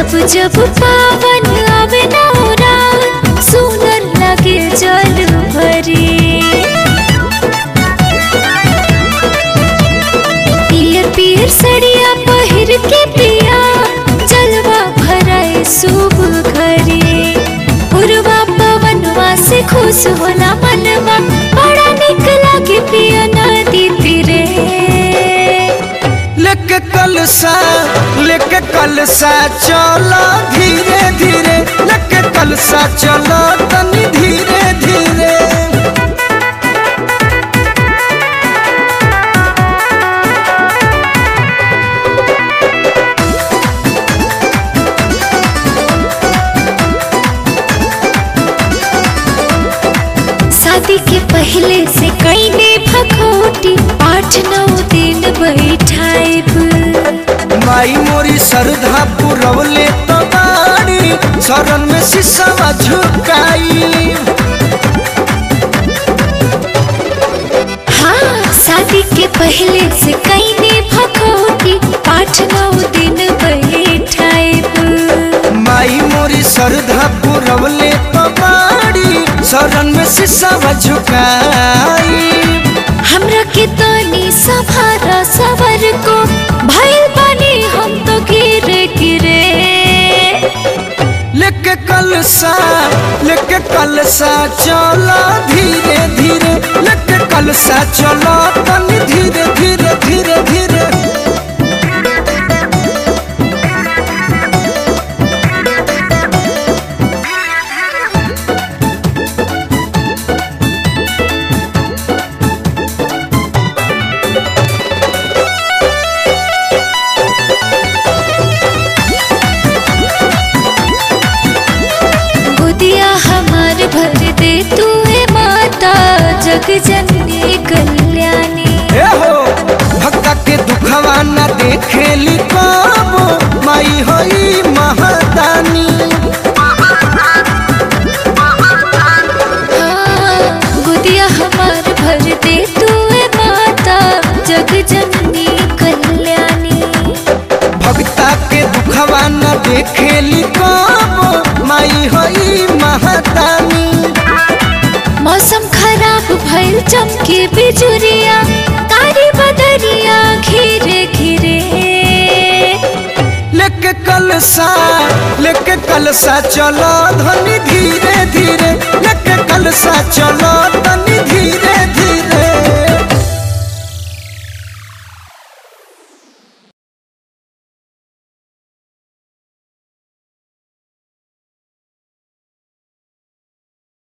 जब जब पावन आवे नौरा सुनर लगे जल भरी पियर पियर सड़िया पहिर के पिया जलवा भराए शुभ घरे पुरवा पवनवा से खुश होला मनवा बड़ा निक लागे पिया नदी तीरे लेके कलसा लेके कलसा चलो धीरे धीरे लेके कलसा चलो तनी धीरे धीरे शादी के पहले से कई ने भखोटी आठ नौ दिन बैठाइब माई मोरी सरधा पुरवले तो बाड़ी शरण में सिसवा झुकाई हाँ शादी के पहले से कई ने भखोटी आठ नौ दिन बैठाइब माई मोरी सरधा पुरवले तो बाड़ी शरण में सिसवा झुकाई हमरा के तनी सभारा सवर को भइल बानी हम तो गिरे गिरे लेके कलसा लेके कलसा चलो धीरे धीरे लेके कलसा चलो तनी धीरे धीरे धीरे धीरे गोदिया हमार भर दे तू है माता जग जननी कल्याणी ए हो भक्ता के दुखवा न देखेली कबो माई होई महदानी हाँ, गोदिया हमार भर दे तू है माता जग जननी कल्याणी भक्ता के दुखवा न देखेली कबो माई होई महदानी मौसम खराब भइल चमके बिजुरिया तारी बदरिया घिरे घिरे लेके कलसा लेके कलसा चलो धनी धीरे धीरे लेके कलसा चलो